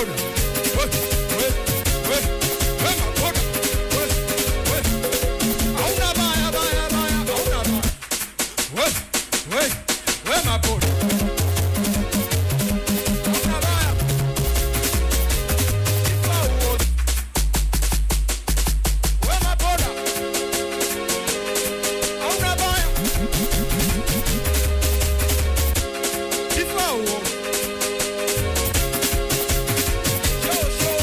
maboda we we we we maboda we we hauna baya baya baya hauna baya we we we maboda hauna baya Ifa uozi. we maboda hauna baya Ifa uozi. Show, show.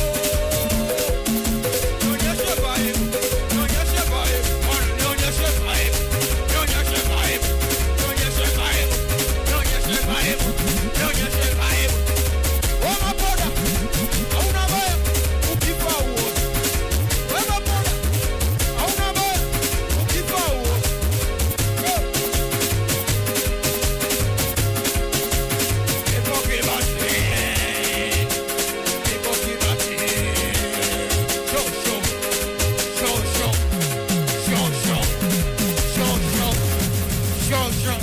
Nionyeshe vibe. Nionyeshe vibe. Mwana, nionyeshe vibe. Nionyeshe vibe. Nionyeshe vibe. Nionyeshe vibe. Nionyeshe vibe. Wewe maboda, hauna baya, ukifa uoze. Wewe maboda, hauna baya, ukifa uoze. Go. Ipo kibati. Ipo kibati. Show, show. Show, show. Show, show. Show, show. Show, show.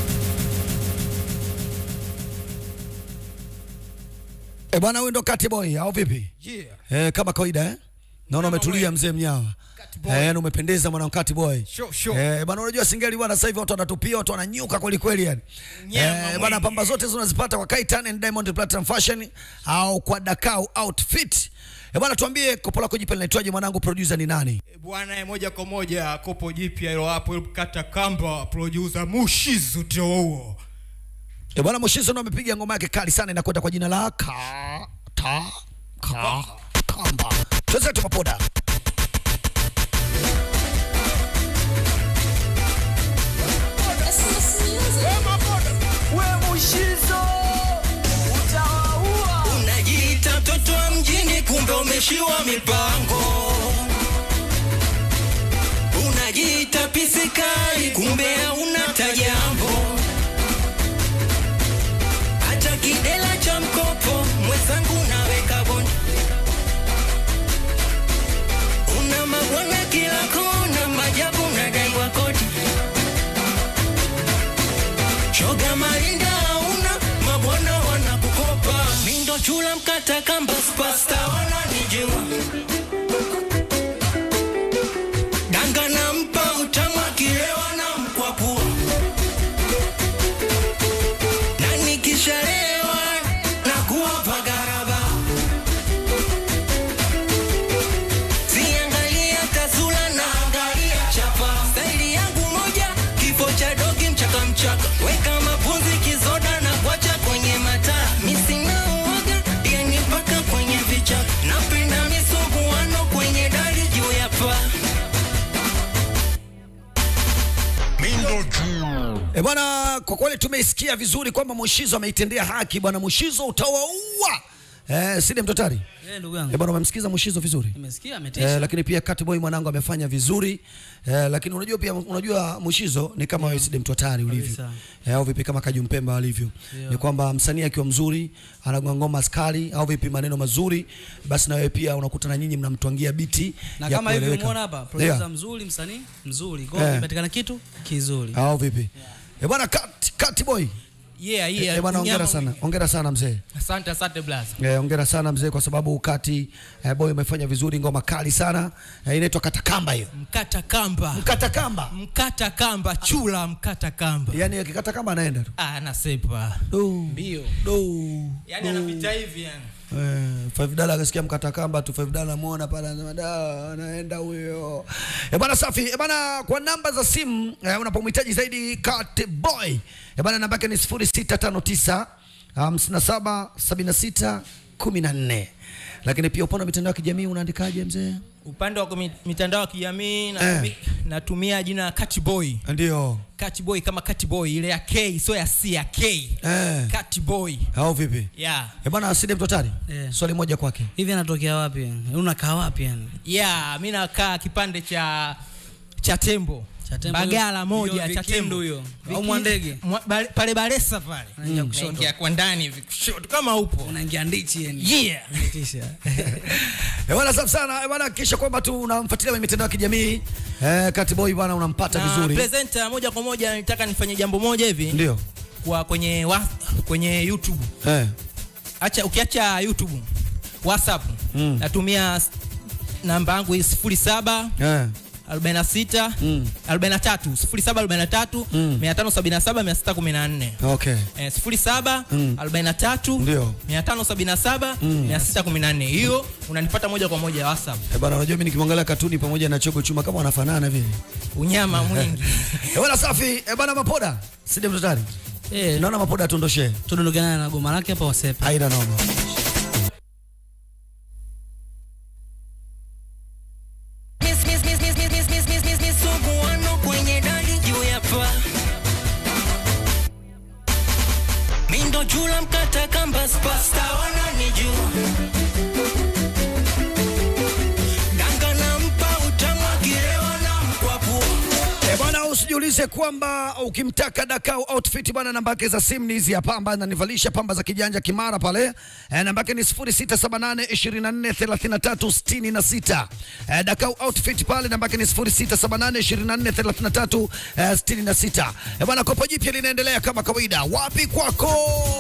E bwana, huyu ndo Kati Boy au vipi? Yeah. Eh, kama kawaida eh? Naona umetulia mzee mnyawa. Boy. Eh, na umependeza mwana Kati Boy. Sure, sure. Eh, bwana unajua singeli bwana sasa hivi watu wanatupia, watu wananyuka kweli kweli yani. Nyama Eh, mwingi. bwana pamba zote zinazipata kwa Kaitan and Diamond Platinum Fashion au kwa Dakau Outfit. Eh, bwana tuambie kopo lako jipya linaitwaje mwanangu, producer ni nani? E bwana, moja kwa moja kopo jipya hilo hapo, hilo kata kamba, producer Mushizo ndio huo. Eh, bwana Mushizo ndo amepiga ngoma yake kali sana inakwenda kwa jina la ka ta ka kamba. Tuanze tukapoda. Unajiita mtoto wa mjini, kumbe umeshiwa mipango. Unajiita pisikali, kumbe hauna tajambo. Hata kidela cha mkopo mwenzangu naweka bondi. Una mabwana kila kona, majabu unadaiwa kodi. Shoga marinda hauna, mabwana wanakukopa. Mindo chula mkata kamba, spasta wananijua. Danga nampa utamu akilewa na mkwapua. Na nikishalewa nakuwa pagaraba. Siangalia tasula na angalia chapa. Staili yangu moja, kifo cha dogi mchaka mchaka. Weka mapunzi kizoda na kuacha kwenye mataa. Misina uoga, pia ni mpaka kwenye vichaka. Napenda misumbuano kwenye dari juu ya paa. E bwana, kwa kweli tumeisikia vizuri kwamba Mushizo ameitendea haki bwana. Mushizo utawaua eh, sile mtotari Eh, ndugu e yangu. bwana, umemsikiza Mushizo vizuri Nimesikia eh, ametisha. lakini pia Cat Boy mwanangu amefanya vizuri eh, lakini unajua pia unajua Mushizo ni kama wewe sile mtotari ulivyo Kabisa. eh, au vipi kama Kaju Mpemba alivyo Ndio. ni kwamba msanii akiwa mzuri anagonga ngoma skali au vipi maneno mazuri, basi na wewe pia unakuta na nyinyi mnamtwangia biti Na ya kama hivi kueleweka. umeona hapa, producer Yeah. mzuri, msanii mzuri. Kwa hiyo Eh. kipatikana kitu kizuri. au vipi eh bwana Cat, Cat Boy Yeah, eh yeah. bwana, hongera nyama sana, mwingi. hongera sana mzee. Asante, asante blaza. Eh, hongera sana mzee kwa sababu ukati eh, boy umefanya vizuri, ngoma kali sana eh, inaitwa katakamba hiyo. Mkata kamba. Mkata kamba, Mkata kamba, chula mkata kamba. yani akikata kamba anaenda tu Ah, anasepa. do Mbio. do Yaani anapita hivi yani. Eh, five dollar akasikia mkata kamba tu five dollar muona pale anasema da anaenda huyo. Eh bwana safi. Eh bwana kwa namba za simu eh, unapomhitaji zaidi Cat Boy. Eh bwana namba yake ni 0659 57 76 14. Lakini pia upande wa mitandao ya kijamii unaandikaje mzee? Upande wa kumi- mitandao ya kijamii Eh. natumi- natumia jina Cat Boy. Ndio. Cat Boy kama Cat Boy ile ya K sio ya C ya K. Eh. Cat Boy. Au vipi? Yeah. Eh bwana Aside Mtotari. Eh. Swali moja kwake. Hivi anatokea wapi? yani? Unakaa wapi yani? Yeah, mimi nakaa kipande cha cha tembo. Cha Tembo Bagala hiyo- moja hiyo cha Vikindu tembo hiyo. Au Viki- Mwandege. Mwa- Bale- pale Baresa pale. Unaingia kushoto. Naingia kwa ndani hivi kushoto kama upo. Unaingia ndichi yani. Yeah. Unatisha. Eh bwana safi sana. Eh bwana hakikisha kwamba tu unamfuatilia kwenye mitandao ya kijamii. Eh Cat Boy bwana unampata Na vizuri. presenter moja kwa moja nitaka nifanye jambo moja hivi Ndio. kwa kwenye wa, kwenye YouTube. Eh. Acha ukiacha YouTube whatsapp natumia s- namba yangu hii sifuri saba Eh. 46 43 0743 577 614 Okay. Eh, 07 43 Ndio. 577 614 hiyo unanipata moja kwa moja whatsapp Eh, bana unajua mimi nikimwangalia katuni pamoja na chogo chuma kama wanafanana vile. unyama mwingi Eh, bana safi. Eh, bana mapoda. Sidi mtotari. Eh, Naona mapoda atondoshe. tudondokana na goma lake hapa wasepa. Haina noma. Miss, miss, miss, miss, miss, miss, miss, miss, miss, miss, suguano kwenye dali juu ya paa. Mindo chula mkata kamba spasta wananijua danga nampa utamu akilewa na mkwapua Eh, bwana usijiulize kwamba ukimtaka Dakau outfit bwana, namba yake za simu ni hizi hapa, ambaye ananivalisha pamba za kijanja kimara pale. Eh, namba yake ni 0678 24 33 66. Eh, Dakau outfit pale, namba yake ni 0678 24 33 eh, 66. Eh, bwana kopo jipya linaendelea kama kawaida. Wapi kwako?